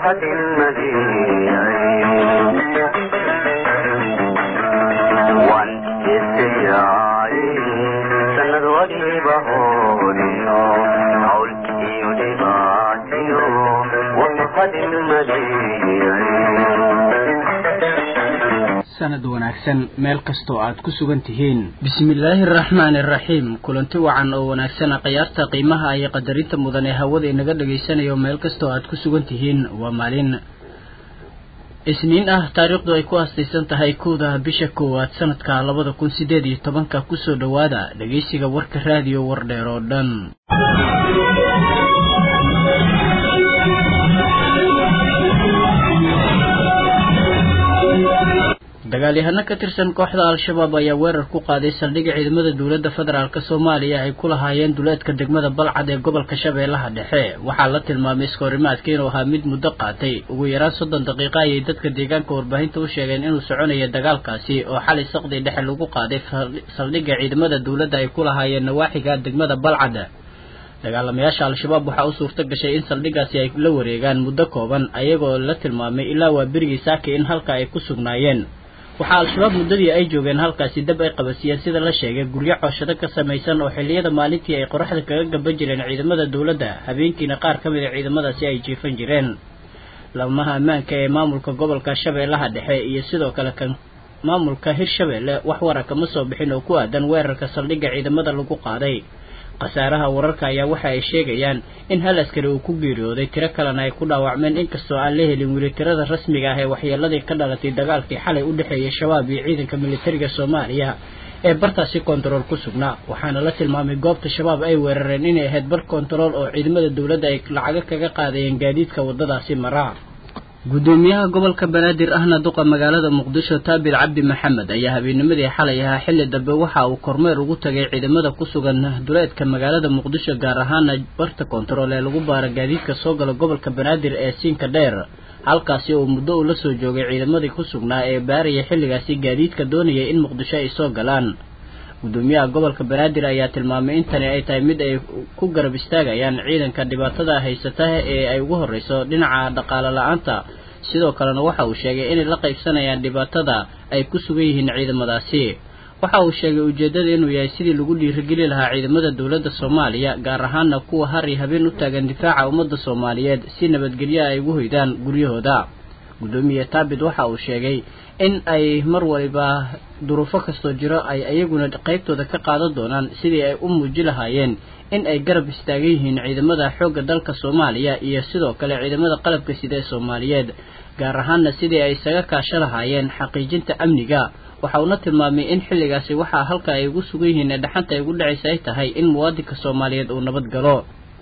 ومرحة المدينة وان يسيعي سند وجيبه حولكي ودباتي ومرحة المدينة sanad wanaagsan meel kastoo aad ku sugan tihiin bismillaahi araxmaani araxiim kulanti wacan oo wanaagsana khiyaarta qiimaha iyo qadarinta mudan ee hawada inaga dhagaysanayo meel kastoo aad ku sugan tihiin waa maalin isniin ah taariikhdu ay ku aastaysan tahay kowda bisha koowaad sanadka labada kun sideed iyo tobanka kusoo dhowaada dhegeysiga warka raadiyo wardheer oo dhan dagaalyahano ka tirsan kooxda al-shabaab ayaa weerar ku qaaday saldhigga ciidamada dowladda federaalk soomaaliya ay ku lahaayeen duleedka degmada balcad ee gobolka shabeellaha dhexe waxaa la tilmaamay iskoorimaadka inuu ahaa mid muddo qaatay ugu yaraan soddon daqiiqa ayay dadka deegaanka warbaahinta u sheegeen inuu soconaya dagaalkaasi oo xalay saqdii dhexe lagu qaaday saldhigga ciidamada dowladda ay ku lahaayeen nawaaxiga degmada balcad dagaalamayaasha al-shabaab waxaa u suurto gashay in saldhiggaasi ay la wareegaan muddo kooban ayagoo la tilmaamay ilaa waa berigii saaki in halka ay ku sugnaayeen waxaa al-shabaab muddadii ay joogeen halkaasi dab ay qabasiyeen sida la sheegay guryo cooshado ka samaysan oo xilliyada maalintii ay qoraxda kaga gaban jireen ciidamada dowladda habeenkiina qaar ka mid a ciidamadaasi ay jiifan jireen lamaha ammaanka ee maamulka gobolka shabeellaha dhexe iyo sidoo kale kan maamulka hirshabeelle wax wara kama soo bixin oo ku aadan weerarka saldhigga ciidamada lagu qaaday khasaaraha wararka ayaa waxa ay sheegayaan in hal askari uu ku geeriyooday tiro kalena ay ku dhaawacmeen inkastoo aan la helin weli tirada rasmiga ah ee waxyeeladii ka dhalatay dagaalkii xalay u dhexeeyay shabaab iyo ciidanka militariga soomaaliya ee bartaasi kontarool ku sugnaa waxaana la tilmaamay goobta shabaab ay weerareen inay ahayd bar kontarool oo ciidamada dowladda ay lacago kaga qaadayeen gaadiidka waddadaasi maraa guddoomiyaha gobolka banaadir ahna duqa magaalada muqdisho taabil cabdi maxamed ayaa habeennimadii xalay ahaa xilli dambe waxa uu kormeer ugu tagay ciidamada ku sugan duleedka magaalada muqdisho gaar ahaana barta kontarool ee lagu baara gaadiidka soo gala gobolka banaadir ee siinka dheer halkaasi oo muddo uu la soo joogay ciidamadii ku sugnaa ee baaraya xilligaasi gaadiidka doonayay in muqdisho ay soo galaan guddoomiyaha gobolka banaadir ayaa tilmaamay in tani ay tahay mid ay ku garab istaagayaan ciidanka dhibaatada haysata ee ay ugu horreyso dhinaca dhaqaale la-aanta sidoo kalena waxa uu sheegay inay la qaybsanayaan dhibaatada ay ku sugan yihiin ciidamadaasi waxa uu sheegay ujeeddada inuu yahay sidii lagu dhiirigeli lahaa ciidamada dowladda soomaaliya gaar ahaana kuwa har iyo habeen u taagan difaaca ummadda soomaaliyeed si nabadgelyo ay ugu hoydaan guryahooda guddoomiye taabit waxa uu sheegay in ay mar waliba duruufo kastoo jiro ay ayaguna qaybtooda ka qaadan doonaan sidii ay u muuji lahaayeen in ay garab istaagan yihiin ciidamada xoogga dalka soomaaliya iyo sidoo kale ciidamada qalabka sida ee soomaaliyeed gaar ahaana sidii ay isaga kaasho lahaayeen xaqiijinta amniga waxa uuna tilmaamay in xilligaasi waxaa halka ay ugu sugan yihiin ee dhaxanta ay ugu dhacaysa ay tahay in muwaadinka soomaaliyeed uu nabad galo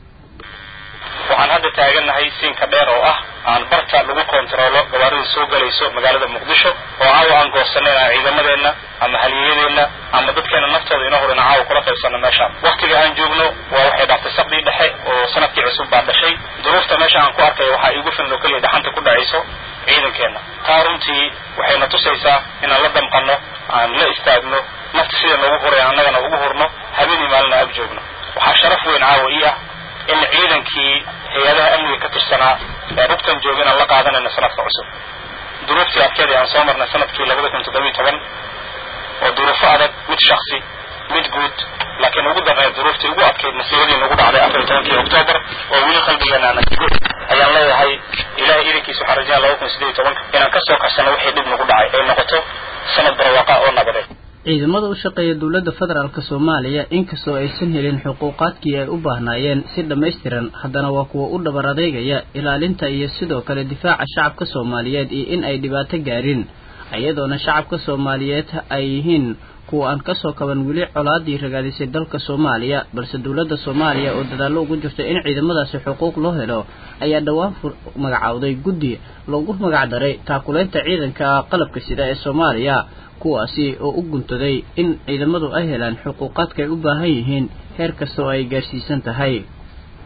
waxaan hadda taagannahay siinka dheer oo ah aan barta lagu kontaroolo gawaarida soo galayso magaalada muqdisho oo caawa aan goosanayna ciidamadeenna ama haliyadeenna ama dadkeena naftooda inoo horina caawa kula qaybsanno meeshaan waktiga aan joogno waa waxay dhaftay sabdii dhexe oo sanadkii cusub baa dhashay duruufta meesha aan ku arkay waxaa iigu filan oo keliya dhaxanta ku dhacayso ciidankeenna taa runtii waxayna tusaysaa inaan la damqanno aan la istaagno nafta sida noogu huraya annagana ugu hurno habeenii maalina ag joogno waxaa sharaf weyn caawa ii ah in ciidankii hay-adaha amniga ka tirsanaa ee rugtan jooga inaan la qaadanayno sanadka cusub duruuftii adkeedii aan soo marnay sanadkii labada kun toddobiyo toban oo duruufo adag mid shaksi mid guud laakiin ugu darneed duruuftii ugu adkayd masiibadii nagu dhacday afar iyo tobankii oktoobar oo weli qalbigeena aan jigo ayaan leeyahay ilahay idankiisa waxaan rajayna laba kun sideed iyo tobanka inaan kasoo karsano wixii dhib nagu dhacay ay noqoto sanad barwaaqa oo nabadeed ciidamada u shaqeeya dowladda federaalk soomaaliya inkastoo aysan helin xuquuqaadkii ay u baahnaayeen si dhammaystiran haddana waa kuwa u dhabar adeegaya ilaalinta iyo sidoo kale difaaca shacabka soomaaliyeed iyo in ay dhibaato gaarin iyadoona shacabka soomaaliyeed ay yihiin kuwa aan kasoo kaban weli colaadii ragaadisay dalka soomaaliya balse dowladda soomaaliya oo dadaallo ugu jirta in ciidamadaasi xuquuq loo helo ayaa dhowaan magacowday guddi loogu magac daray taakulaynta ciidanka qalabka sida ee soomaaliya kuwaasi oo u guntaday in ciidamadu ay helaan xuquuqaadka ay u baahan yihiin heer kasta oo ay gaarsiisan tahay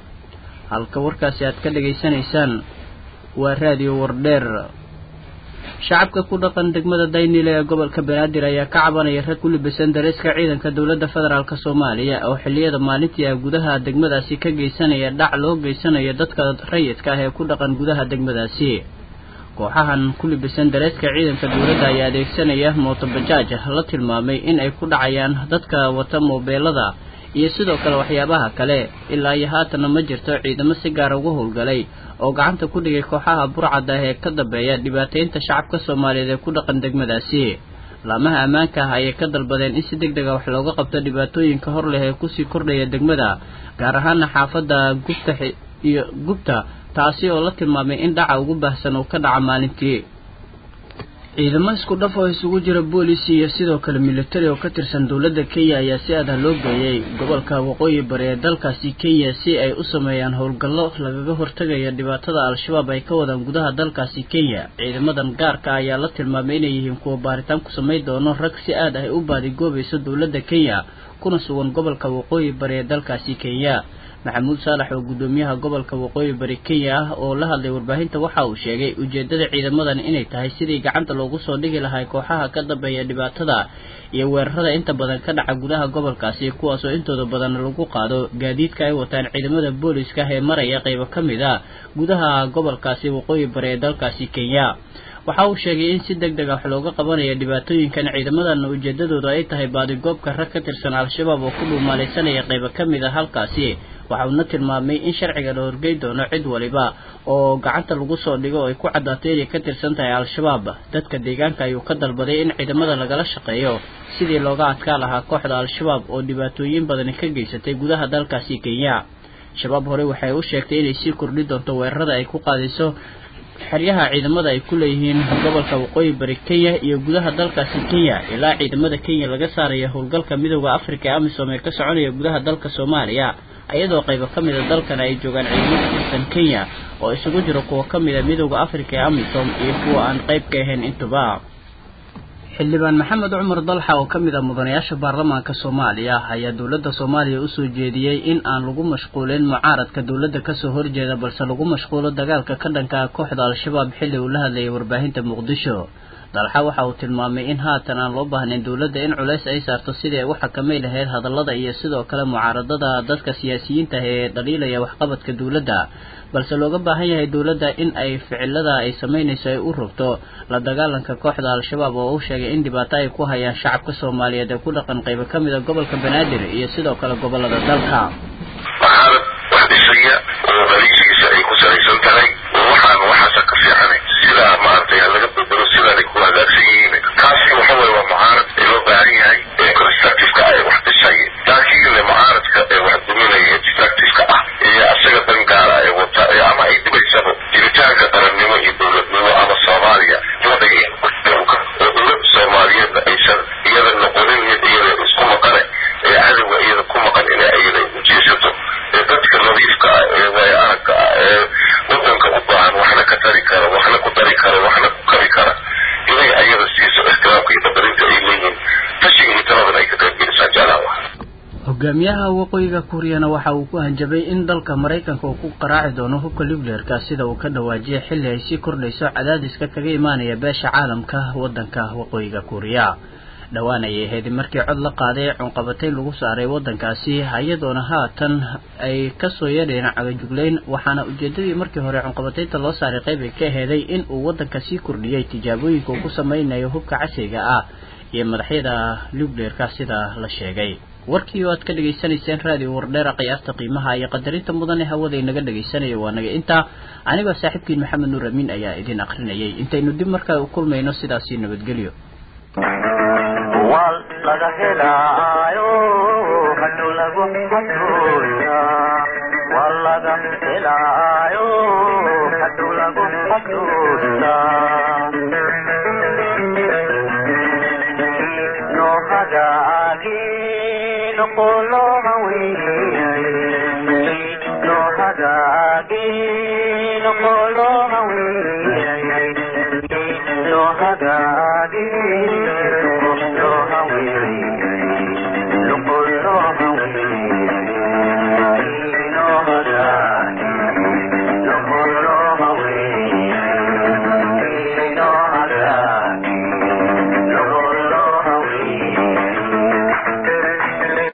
halka warkaasi aad ka dhegaysanaysaan waa raadiyo wardheer shacabka ku dhaqan degmada daynile ee gobolka banaadir ayaa ka cabanaya rag ku libisan dareeska ciidanka dowladda federaalk soomaaliya oo xilliyada maalintii ah gudaha degmadaasi ka geysanaya dhac loo geysanayo dadka rayidka ah ee ku dhaqan gudaha degmadaasi kooxahan ku libisan dareeska ciidanka dowladda ayaa adeegsanaya mootobajaaj la tilmaamay in ay ku dhacayaan dadka wata moobeelada iyo sidoo kale waxyaabaha kale ilaa iyo haatanna ma jirto ciidamo si gaara uga howlgalay oo gacanta ku dhigay kooxaha burcadda ah ee ka dambeeya dhibaataynta shacabka soomaaliyeed ee ku dhaqan degmadaasi laamaha ammaanka ah ayay ka dalbadeen in si deg dega wax looga qabto dhibaatooyinka hor leh ee kusii kordhaya degmada gaar ahaana xaafadda gubta iyo gubta taasi oo la tilmaamay in dhaca ugu baahsan uu ka dhaca maalintii ciidamo isku dhaf oo isugu jira boolis iyo sidoo kale militari oo ka tirsan dowladda kenya ayaa si adah loo geeyey gobolka waqooyi bari ee dalkaasi kenya si ay u sameeyaan howlgallo lagaga hortagaya dhibaatada al-shabaab ay ka wadaan gudaha dalkaasi kenya ciidamadan gaarka ayaa la tilmaamay inay yihiin kuwa baaritaan ku samayn doono rag si aad ah u baadigoobayso dowladda kenya kuna sugan gobolka waqooyi bari ee dalkaasi kenya maxamuud saalax oo guddoomiyaha gobolka waqooyi bari kenya ah oo la hadlay warbaahinta waxa uu sheegay ujeedada ciidamadan inay tahay sidii gacanta loogu soo dhigi lahaa kooxaha ka dambeeya dhibaatada iyo weerarada inta badan ka dhaca gudaha gobolkaasi kuwaasoo intooda badan lagu qaado gaadiidka ay wataan ciidamada booliska ee maraya qaybo ka mid a gudaha gobolkaasi waqooyi bari ee dalkaasi kenya waxa uu sheegay in si deg deg ah wax looga qabanaya dhibaatooyinkan ciidamadan ujeedadoodu ay tahay baadigoobka rag ka tirsan al-shabaab oo ku dhuumaalaysanaya qaybo ka mid a halkaasi waxa uuna tilmaamay in sharciga la horgey doono cid waliba oo gacanta lagu soo dhigo oo ay ku caddaatay inay ka tirsan tahay al-shabaab dadka deegaanka ayuu ka dalbaday in ciidamada lagala shaqeeyo sidii looga adkaa lahaa kooxda al-shabaab oo dhibaatooyin badani ka geysatay gudaha dalkaasi kenya shabaab hore waxay u sheegtay inay sii kordhi doonto weerarada ay ku qaadayso xeryaha ciidamada ay ku leeyihiin gobolka waqooyi bari kenya iyo gudaha dalkaasi kenya ilaa ciidamada kenya laga saaraya howlgalka midooda africa ee amisom ee ka soconaya gudaha dalka soomaaliya iyadoo qaybo ka mida dalkana ay joogaan ciidamo ka tirsan kenya oo isugu jiro kuwa ka mida midooda africa ee amisom iyo kuwa aan qayb ka ahayn intuba xildhibaan maxamed cumar dalxa oo ka mid ah mudanayaasha baarlamaanka soomaaliya ayaa dowladda soomaaliya usoo jeediyey in aan lagu mashquulin mucaaradka dowladda kasoo horjeeda balse lagu mashquulo dagaalka ka dhanka ah kooxda al-shabaab xilli uu la hadlayay warbaahinta muqdisho dalxa waxa uu tilmaamay in haatan aan loo baahnayn dowladda in culays ay saarto sidii ay u xakamay lahayd hadallada iyo sidoo kale mucaaradada dadka siyaasiyiinta ee dhaliilaya waxqabadka dowladda balse looga baahan yahay dowladda in ay ficilada ay samaynayso ay u rogto la dagaalanka kooxda al-shabaab oo uu sheegay in dhibaato ay ku hayaan shacabka soomaaliyeed ee ku dhaqan qaybo ka mid a gobolka banaadir iyo sidoo kale gobolada dalka mucaarad wax dhisaya oo dhaliishiisa ay ku salaysan tahay waxaan waxaasa ka fiicanay sidaa maaragtay ha laga bedelo sidaanay ku hagaagsan yihiin kaasi waxa weye waa mucaarad ee loo baahan yahay ee constructiveka ah ee wax dhisaya laakiin mucaaradka ee wax duminaya ee destructiveka ah iyo asaga dan gaara ee wata ee ama ay dhibaysaba jiritaanka qarannimo iyo dowladnimo ama soomaaliya wadaya oo dowladda soomaaliyeedna aysan iyada noqonin mid iyada isku maqane ee cadowga iyada ku maqan inay iyada ujeesato ee dadka nadiifka ah ee waaya aragga ah ee wadanka u baahan waxna ka tari kara waxna ku dari kara waxna ku kari kara inay ayada siiso ixtiraamka iyo qadarinta ay leeyihiin tashiga iyo taladan ay ka qaybgelisaan jeclaa hogaamiyaha waqooyiga kuuriyana waxa uu ku hanjabay in dalka maraykanka uu ku qaraaci doono hubka nucleerka sida uu ka dhawaajiyay xilli ay sii kordhayso cadaadiska kaga imaanaya beesha caalamka wadanka waqooyiga kuuriya dhowaan ayay ahayd markii cod la qaaday cunqabatayn lagu saaray wadankaasi iyadoona haatan ay kasoo yeedheen cagajuglayn waxaana ujeedadii markii hore cunqabataynta loo saaray qayb ay ka aheeday in uu wadanka sii kordhiyey tijaabooyinka uu ku sameynayo hubka casriga ah iyo madaxyada nucleerka sida la sheegay warkii oo aad ka dhegaysanayseen raadiyo wardheera qiyaasta qiimaha iyo qadarinta mudan ee hawada inaga dhegaysanaya waa naga intaa anigoo saaxiibkiin maxamed nuur amiin ayaa idin akrinayay intaynu dib markaa u kulmayno sidaasi nabadgelyo wal laga helaayo hadhow lagu xasuusta wal laga helaayo hadhow lagu xasuusta no hagaagi noqolo hawiyay no hagaagi noqolo hawiyay no hagaagi